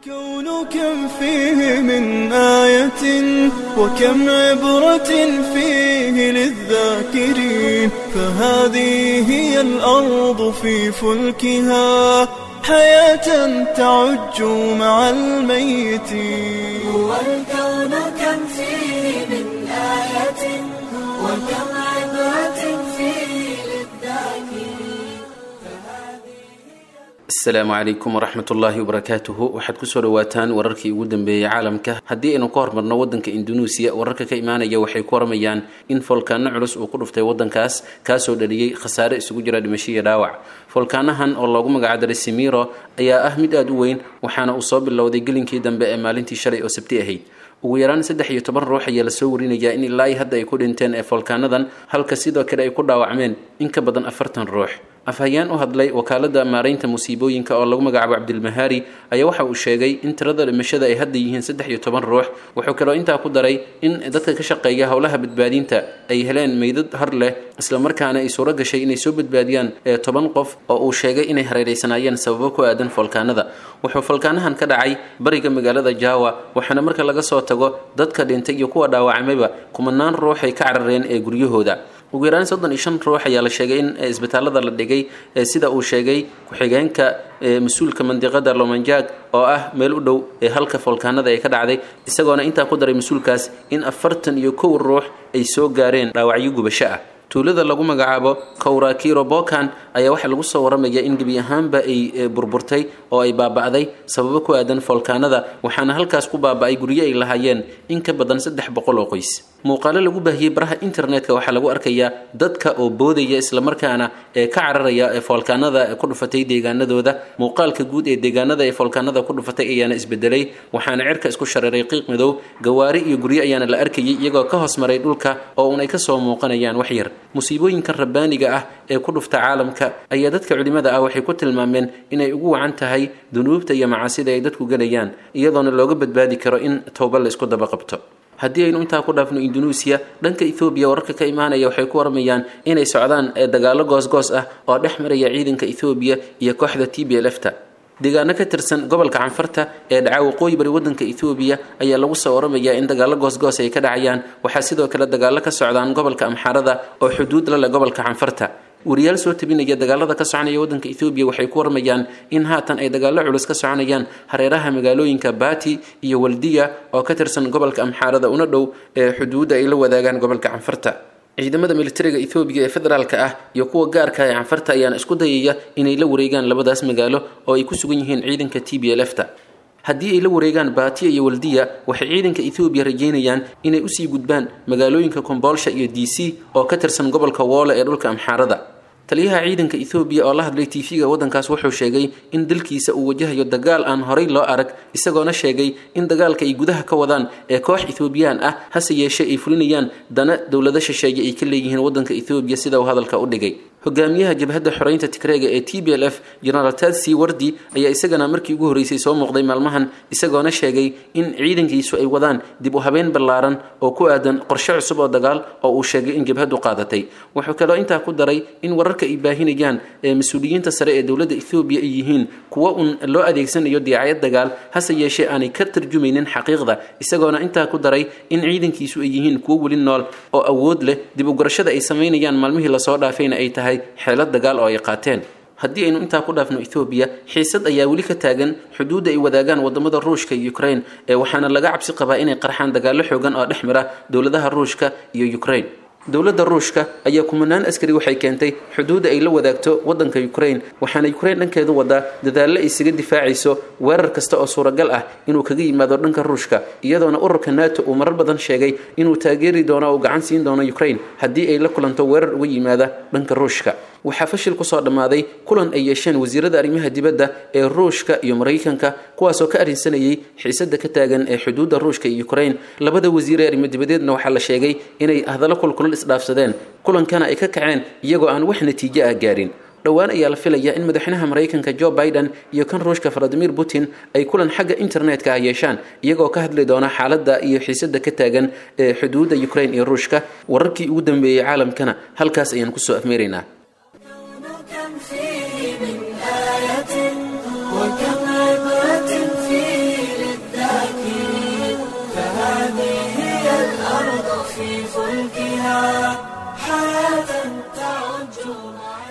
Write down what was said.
الكون كم فيه من آية وكم عبرة فيه للذاكرين فهذه هي الأرض في فلكها حياة تعج مع الميتين هو الكون كم فيه من آية وكم عبرة فيه للذاكرين asalaamu calaykum waraxmat ullaahi wabarakaatuhu waxaad kusoo dhawaataan wararkii ugu dambeeyey caalamka haddii aynu ka hormarno wadanka indunuusiya wararka ka imaanaya waxay ku waramayaan in foolkaano culus uu ku dhuftay wadankaas kaasoo dhaliyey khasaare isugu jira dhimasho iyo dhaawac foolkaanahan oo loogu magacdaray simiro ayaa ah mid aada u weyn waxaana uu soo bilowday gelinkii dambe ee maalintii shalay oo sabti ahayd ugu yaraan saddex iyo toban ruux ayaa lasoo warinayaa in ilaa i hadda ay ku dhinteen ee foolkaanadan halka sidoo kale ay ku dhaawacmeen in ka badan afartan ruux afhayeen u hadlay wakaalada maaraynta musiibooyinka oo lagu magacaabo cabdilmahaari ayaa waxa uu sheegay in tirada dhimashada ay hadda yihiin saddex iyo toban ruux wuxuu kaloo intaa ku daray in dadka ka shaqeeya howlaha badbaadinta ay heleen meydad har leh islamarkaana ay suuro gashay inay soo badbaadiyaan ee toban qof oo uu sheegay inay hareereysanaayeen sababo ku aadan foolkaanada wuxuu foolkaanahan ka dhacay bariga magaalada jawa waxaana marka laga soo tago dadka dhintay iyo kuwa dhaawacmayba kumanaan ruux ay ka carareen ee guryahooda ugu yaraan soddon iyo shan ruux ayaa la sheegay in isbitaalada la dhigay sida uu sheegay ku-xigeenka mas-uulka mandiqada lomanjag oo ah meel u dhow ee halka foolkaanada ay ka dhacday isagoona intaa ku daray mas-uulkaas in afartan iyo kow ruux ay soo gaareen dhaawacyo gubasho ah tuulada lagu magacaabo kowrakiro bokan ayaa waxaa lagu soo waramaya in gebi ahaanba ay burburtay oo ay baaba'day sababo ku aadan foolkaanada waxaana halkaas ku baaba'ay guryo ay lahaayeen in ka badan saddex boqol oo qoys muuqaalo lagu baahiyey baraha internetka waxaa lagu arkayaa dadka oo boodaya islamarkaana ee ka cararaya ee foolkaanada ku dhufatay deegaanadooda muuqaalka guud ee deegaanada ee foolkaanada ku dhufatay ayaana isbedelay waxaana cirka isku shareeray qiiq madow gawaari iyo guryo ayaana la arkayay iyagoo ka hoos maray dhulka oo uun ay kasoo muuqanayaan wax yar musiibooyinkan rabbaaniga ah ee ku dhufta caalamka ayaa dadka culimada ah waxay ku tilmaameen inay ugu wacan tahay dunuubta iyo macaasida ay dadku gelayaan iyadoona looga badbaadi karo in towba la isku daba qabto haddii aynu intaa ku dhaafno indunuusiya dhanka ethoobiya wararka ka imaanaya waxay ku waramayaan inay socdaan dagaalo goosgoos ah oo dhex maraya ciidanka ethoobiya iyo kooxda t b l f ta deegaano ka tirsan gobolka canfarta ee dhaca waqooyi bari wadanka ethoobiya ayaa lagu soo waramayaa in dagaalo goosgoos ay ka dhacayaan waxaa sidoo kale dagaalo ka socdaan gobolka amxarada oo xuduud la leh gobolka canfarta wariyaal soo tabinaya dagaalada ka soconaya wadanka ethoobiya waxay ku warmayaan in haatan ay dagaalo culus ka soconayaan hareeraha magaalooyinka bati iyo waldiya oo ka tirsan gobolka amxaarada una dhow ee xuduudda ay la wadaagaan gobolka canfarta ciidamada militariga ethoobiya ee federaalka ah iyo kuwa gaarka ee canfarta ayaana isku dayaya inay la wareegaan labadaas magaalo oo ay ku sugan yihiin ciidanka t b l f ta haddii ay la wareegaan baatiya iyo waldiya waxay ciidanka ethoobiya rajeynayaan inay usii gudbaan magaalooyinka komboolsha iyo d c oo ka tirsan gobolka woole ee dhulka amxaarada taliyaha ciidanka ethoobiya oo la hadlay tv-ga waddankaas wuxuu sheegay in dalkiisa uu wajahayo dagaal aan horay loo arag isagoona sheegay in dagaalka ay gudaha ka wadaan ee koox ethoobiyan ah hase yeeshee ay fulinayaan dana dowlado shisheeye ay ka leeyihiin waddanka ethoobiya sida uu hadalka u dhigay hogaamiyaha jabhadda xoreynta tigreega ee t b l f genaraal tadsi wardi ayaa isagana markii ugu horreysay soo muuqday maalmahan isagoona sheegay in ciidankiisu ay wadaan dib u habeen ballaaran oo ku aadan qorshe cusub oo dagaal oo uu sheegay in jabhaddu qaadatay wuxuu kaloo intaa ku daray in wararka ay baahinayaan ee mas-uuliyiinta sare ee dowladda ethoobiya ay yihiin kuwo uun loo adeegsanayo diyaacad dagaal hase yeeshee aanay ka tarjumaynin xaqiiqda isagoona intaa ku daray in ciidankiisu ay yihiin kuwo weli nool oo awood leh dib u garashada ay samaynayaan maalmihii lasoo dhaafayna ay tahay xeelad dagaal oo ay qaateen haddii aynu intaa ku dhaafno ethoobiya xiisad ayaa weli ka taagan xuduudda ay wadaagaan wadamada ruushka iyo ukraine ee waxaana laga cabsi qabaa inay qarxaan dagaallo xoogan oo dhex mara dowladaha ruushka iyo ukraine dowladda ruushka ayaa kumanaan askari waxay keentay xuduudda ay la wadaagto waddanka ukraine waxaana ukraine dhankeedu wadaa dadaallo ay isaga difaacayso weerar kasta oo suuragal ah inuu kaga yimaado dhanka ruushka iyadoona ururka nato uu marar badan sheegay inuu taageeri doono oo gacan siin doono ukraine haddii ay la kulanto weerar uga yimaada dhanka ruushka waxaa fashil kusoo dhammaaday kulan ay yeesheen wasiirada arrimaha dibadda ee ruushka iyo maraykanka kuwaasoo ka arrinsanayay xiisada ka taagan ee xuduudda ruushka iyo ukraine labada wasiir ee arrimo dibadeedna waxaa la sheegay inay hadallo kulkulal isdhaafsadeen kulankana ay ka kaceen iyagoo aan wax natiijo ah gaarin dhowaan ayaa la filayaa in madaxweynaha maraykanka jo biden iyo kan ruushka valadimir putin ay kulan xagga internetka ah yeeshaan iyagoo ka hadli doona xaaladda iyo xiisada ka taagan ee xuduudda ukraine iyo ruushka wararkii ugu dambeeyey caalamkana halkaas ayaan kusoo afmeeraynaa كم فيه من آية وكم عبرة فيه في فلكها حياة تعج معي